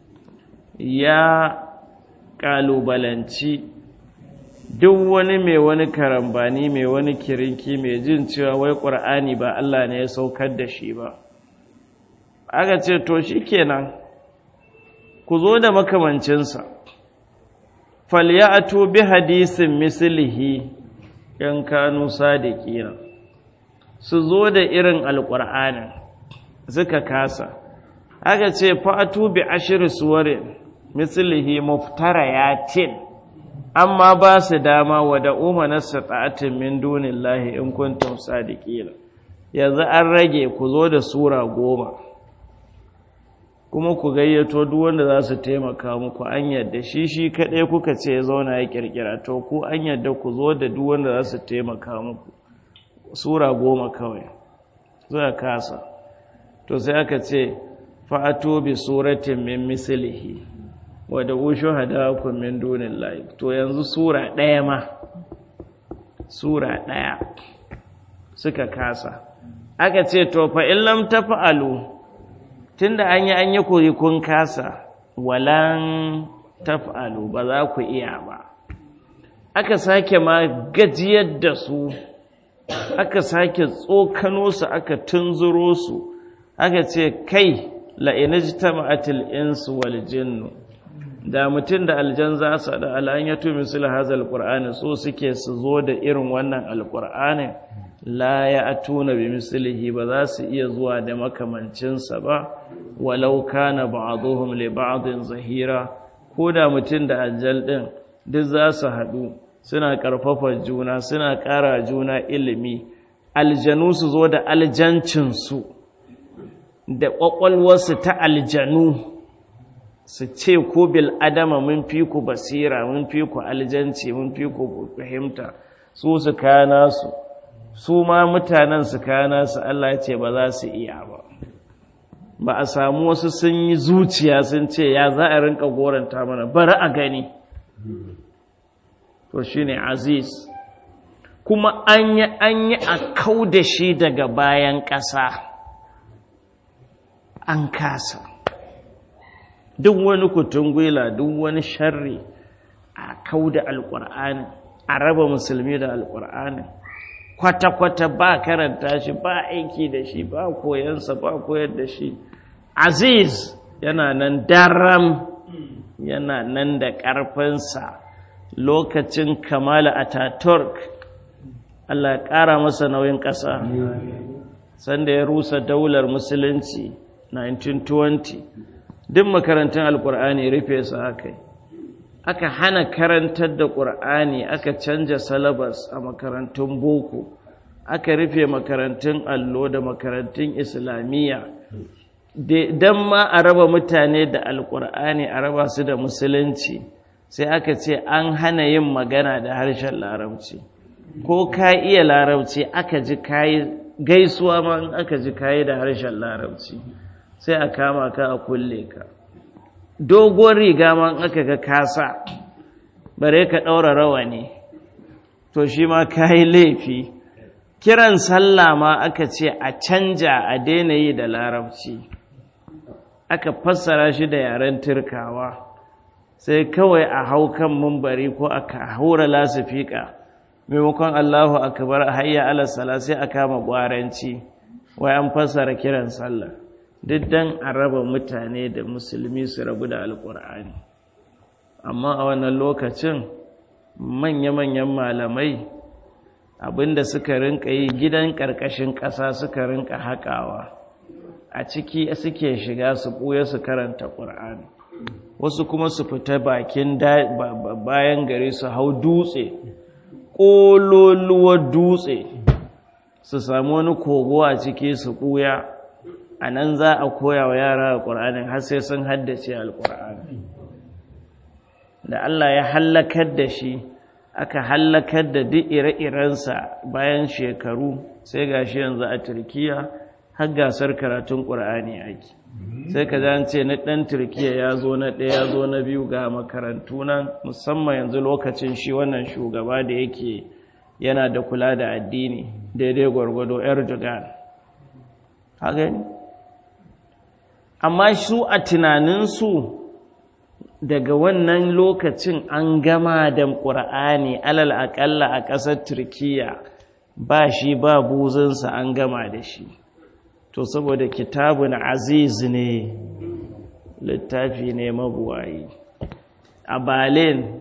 ya ƙalubalanci duk wani mai wani karambani mai wani kirinki mai jin cewa wai ƙur'ani ba Allah ne ya saukar da shi ba aka ce to shi kenan ku zo da makamancinsa falyatu bi hadisin mislihi yan kanu sadiqina su zo da irin alqur'anin suka kasa aka ce fatu bi ashri suwarin mislihi muftarayatin amma ba su dama wa da umana sata'atin min dunillahi in kuntum sadiqina yanzu an rage ku zo da sura goma kuma ku gayyato duk wanda za su taimaka muku an yadda shi shi kaɗai kuka ce ya zauna ya ƙirƙira to ku an yadda ku zo da duk wanda za su taimaka muku sura goma kawai zuwa kasa to sai aka ce fa'ato bi suratin min mislihi wa da ushu hadakum min dunillahi to yanzu sura ɗaya ma sura ɗaya suka kasa aka ce to fa in lam tafa'alu tunda an yi an yi koyi kun kasa walan taf'alu ba za ku iya ba aka sake ma gajiyar da su aka sake tsokano su aka tunzuro su aka ce kai la'inajtama'atil insu wal jinnu da mutum da aljan za su da al'anyatu misal hazal qur'ani so suke su zo da irin wannan alqur'anin la ya atuna bi mislihi ba za su iya zuwa da makamancinsa ba walau kana ba'dhum li ba'din zahira ko da mutum da ajal din duk za su haɗu suna ƙarfafa juna suna ƙara juna ilimi aljanu su zo da aljancinsu da ƙwaƙwalwarsu ta aljanu su ce ko bil adama mun fi ku basira mun fi ku aljanci mun fi ku fahimta su su kana su su ma mutanen su kana su Allah ya ce ba za su iya ba ba a samu wasu sun yi zuciya sun ce ya za a rinka goranta mana bari a gani to shine aziz kuma an yi an yi a kau da shi daga bayan ƙasa an kasa duk wani kutungwila duk wani sharri a kau da alƙur'ani a raba musulmi da alƙur'ani kwata-kwata ba karanta shi ba aiki da shi ba koyansa ba koyar da shi aziz yana nan daram yana nan da ƙarfinsa lokacin kamala ataturk Allah ya ƙara masa nauyin ƙasa sanda ya rusa daular musulunci 1920 duk makarantun alƙur'ani rufe su aka yi aka hana karantar da ƙur'ani aka canja salabas a makarantun boko aka rufe makarantun allo da makarantun islamiyya don ma a raba mutane da alƙur'ani a raba su da musulunci sai aka ce an hana yin magana da harshen larabci ko ka iya larabci aka ji kayi gaisuwa ma in aka ji kayi da harshen larabci sai a kama ka a kulle ka dogon riga ma aka ga kasa bare ka ɗaura rawani to shi ma kayi laifi kiran sallah ma aka ce a canja a daina yi da larabci aka fassara shi da yaren turkawa sai kawai a hau kan mumbari ko aka haura lasifika maimakon Allahu akbar hayya ala sala sai a kama gwaranci wai an fassara kiran sallah duk dan a raba mutane da musulmi su rabu da alkur'ani amma a wannan lokacin manya-manyan malamai abinda suka rinka yi gidan ƙarƙashin ƙasa suka rinka haƙawa a ciki suke shiga su ɓuya su karanta ƙur'ani wasu kuma su fita bakin bayan gari su hau dutse ƙololuwar dutse su samu wani kogo a ciki su ɓuya a nan za a koya wa yara alƙur'anin har sai sun haddace alƙur'ani da Allah ya hallakar da shi aka hallakar da duk ire-irensa bayan shekaru sai gashi yanzu a turkiya har gasar karatun ƙur'ani ake sai ka ce na ɗan turkiya ya zo na ɗaya ya zo na biyu ga makarantu nan musamman yanzu lokacin shi wannan shugaba da yake yana da kula da addini daidai gwargwado erdogan gani amma su a tunaninsu daga wannan lokacin an gama da ƙur'ani alal aƙalla a ƙasar turkiya ba shi ba buzunsa an gama da shi to saboda kitabun aziz ne littafi ne mabuwayi a berlin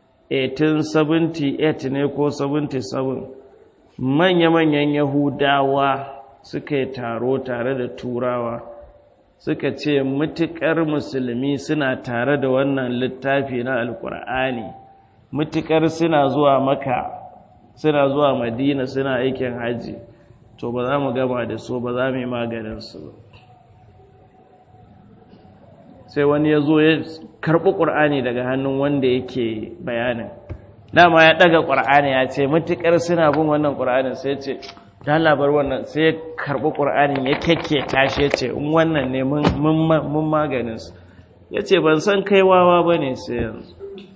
1878 ne ko 77 manya-manyan yahudawa suka yi taro tare da turawa suka ce mutukar musulmi suna tare da wannan littafi na alkur'ani mutukar suna zuwa maka suna zuwa madina suna aikin hajji to ba za mu gama da su ba za mu yi maganinsu ba sai wani ya zo ya karɓi ƙur'ani daga hannun wanda yake bayanin dama ya ɗaga ƙur'ani ya ce matuƙar suna bin wannan ƙur'anin sai ce ta labar wannan sai ya karɓi ƙur'anin ya kyakke tashi ya ce in wannan ne mun maganinsu ya ce ban san kai wawa ba ne sai yanzu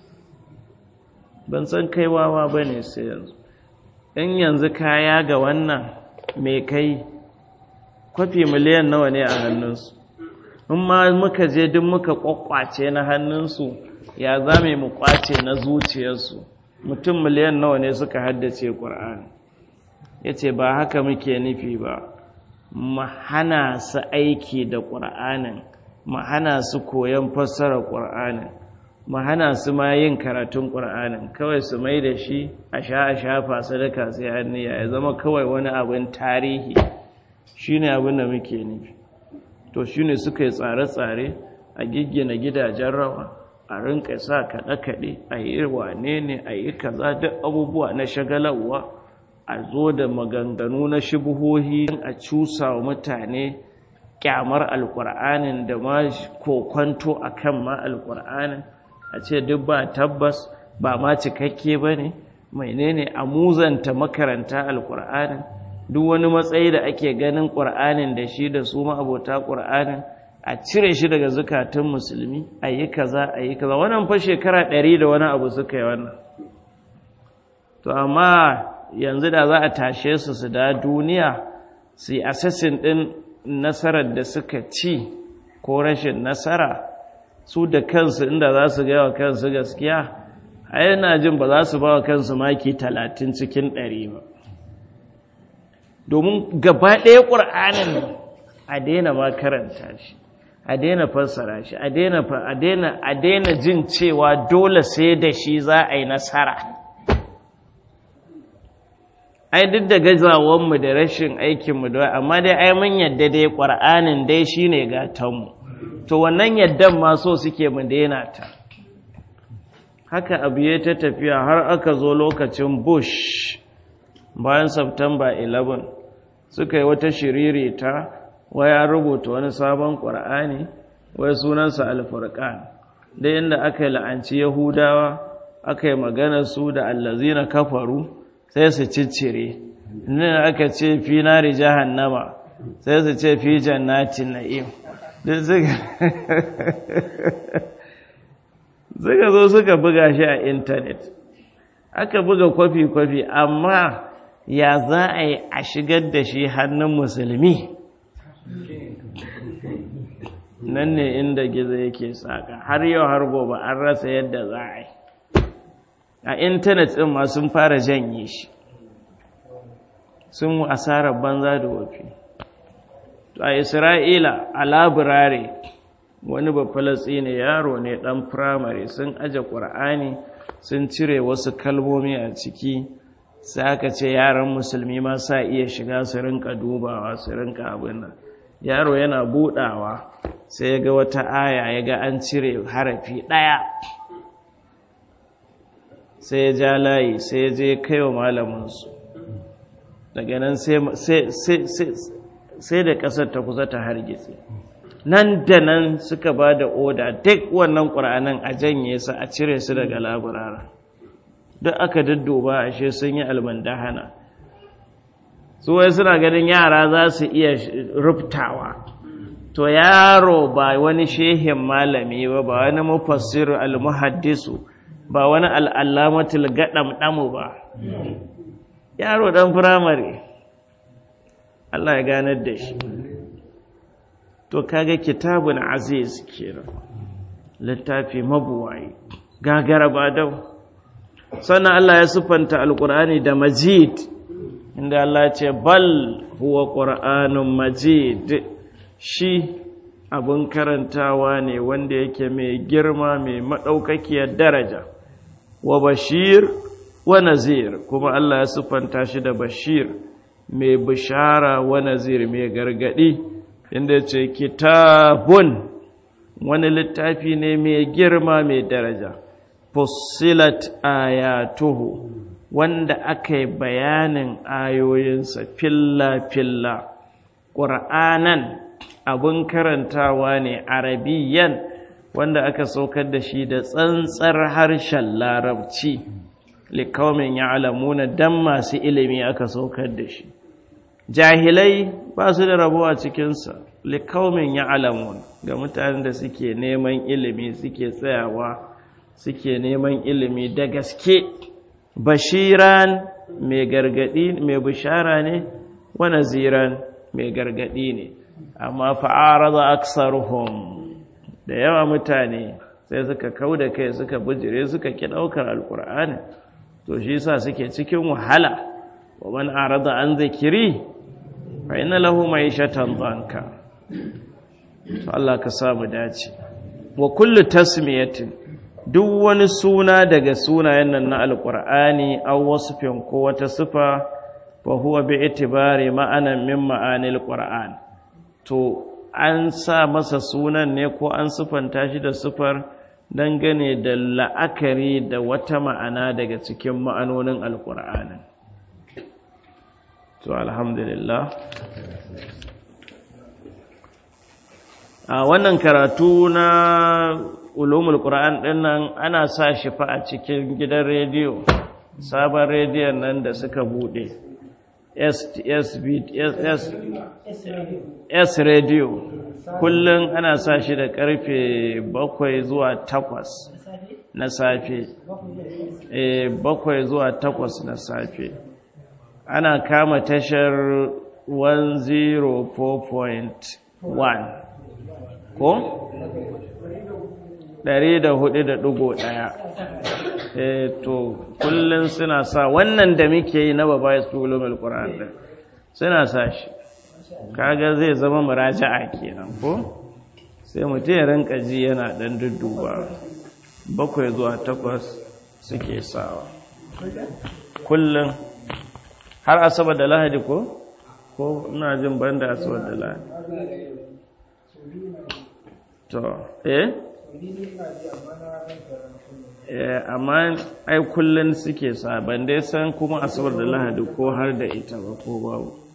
ban san kai wawa ba ne sai yanzu in yanzu kaya ga wannan mai kai kwafi miliyan nawa ne a hannunsu in ma muka je duk muka kwakwace na hannunsu ya za mu kwace na zuciyarsu mutum miliyan nawa ne suka haddace ƙur'ani ya ce ba haka muke nufi ba mu hana su aiki da ƙur'anin mu hana su koyon fassarar ƙur'anin mu hana su ma yin karatun ƙur'anin kawai su mai da shi a sha a shafa sadaka sai hanniya ya zama kawai wani abin tarihi shi ne abin da muke nufi to shi ne suka yi tsare-tsare a giggina gidajen rawa a rinka sa kaɗe-kaɗe a yi wane ne a yi kaza duk abubuwa na shagalarwa a zo da maganganu na shubuhohi a cusa wa mutane kyamar alƙur'anin da ma kokwanto a kan ma alƙur'anin a ce duk ba tabbas ba ma cikakke ba ne menene a muzanta makaranta alƙur'anin duk wani matsayi da ake ganin ƙur'anin da shi da su ma'abota ƙur'anin a cire shi daga zukatun musulmi a yi kaza a yi kaza wannan fa shekara ɗari da wani abu suka yi wannan to amma yanzu da za a tashe su su da duniya su yi assassin ɗin nasarar da suka ci ko rashin nasara su da kansu inda za su gaya wa kansu gaskiya a yana jin ba za su ba wa kansu maki talatin cikin ɗari ba domin gaba ɗaya ƙur'anin a daina ma karanta shi a daina fassara shi a daina jin cewa dole sai da shi za a yi nasara ai duk da gazawanmu da rashin aikinmu da amma dai ai mun yadda dai ƙwar'anin dai shi ne gatanmu to wannan yaddan ma so suke mu daina ta haka abu ya ta tafiya har aka zo lokacin bush bayan september 11 suka yi wata shiririta waya rubuta wani sabon ƙwar'ani wai sunansa alfurkan da inda aka yi la'anci yahudawa aka yi magana su da allazina kafaru sai su ciccire nan aka ce fi nari jahannama sai su ce fi jannatin na'im duk suka zo suka buga shi a intanet aka buga kwafi-kwafi amma ya za a yi a shigar da shi hannun musulmi nan ne inda gizo yake saka har yau har gobe an rasa yadda za a yi a intanet ɗin ma sun fara janye shi sun asarar banza da wafi a isra'ila a labirare wani bafalatsi ne yaro ne ɗan firamare sun aje ƙur'ani sun cire wasu kalmomi a ciki sai aka ce yaran musulmi ma sa iya shiga su rinka dubawa su rinka abin nan yaro yana budawa sai ya ga wata aya ya ga an cire harafi ɗaya sai ya ja layi sai ya je kai wa malaminsu daga nan sai da ƙasar ta kusa ta hargitse nan da nan suka ba da oda duk wannan ƙura'anin a janye su a cire su daga laburara duk aka daddoba ashe sun yi almandahana su wai suna ganin yara za su iya rubtawa to yaro ba wani shehin malami ba ba wani mufassir almuhaddisu ba wani al'allamatul gaɗam ɗamu ba yaro ɗan firamare Allah ya ganar da shi to kaga kitabun aziz kenan littafi mabuwayi gagara ba dau sannan Allah ya siffanta alkur'ani da majid inda Allah ce bal huwa qur'anun majid shi abun karantawa ne wanda yake mai girma mai maɗaukakiyar daraja wa bashir wa nazir kuma Allah ya siffanta shi da bashir mai bishara wa nazir mai gargadi inda ce kitabun wani littafi ne mai girma mai daraja fussilat ayatuhu wanda aka yi bayanin ayoyinsa filla-filla ƙur'anan abin karantawa ne arabiyan wanda aka saukar da shi da tsantsar harshen larabci likaumin ya alamuna don masu ilimi aka saukar da shi jahilai ba su da rabo a cikinsa likaumin ya alamun ga mutanen da suke neman ilimi suke tsayawa suke neman ilimi da gaske bashiran mai gargadi mai bishara ne wa naziran mai gargadi ne amma fa'arada aksaruhum da yawa mutane sai suka kauda kai suka bujire suka ki daukar alqur'ani to shi yasa suke cikin wahala wa man arada an zikiri fa inna lahu ma'ishatan danka to Allah ka samu dace wa kullu tasmiyatin duk wani suna daga sunayen nan na alqur'ani aw wasfin ko wata sifa fa huwa bi itibari ma'anan min ma'anil qur'an to an sa masa sunan ne ko an sifanta shi da sifar dangane da la'akari da wata ma'ana daga cikin ma'anonin alqur'anin to alhamdulillah a wannan karatu na ulumul qur'an din nan ana sa shi fa a cikin gidan rediyo sabon rediyon nan da suka bude S radio kullum ana sa shi da karfe bakwai zuwa takwas na safe bakwai zuwa takwas na safe ana kama tashar 104.1 ko? 104.1 eh to kullum suna sa wannan da muke yi na baba ya su ulumul qur'an din suna sa shi kaga zai zama muraja'a kenan ko sai mutum ya rinka ji yana dan dudduba bakwai zuwa takwas suke sawa kullum har asabar da lahadi ko ko ina jin banda asabar da lahadi to eh amma ai kullun suke sa ban dai san kuma asabar da lahadi ko har da ita ba ko babu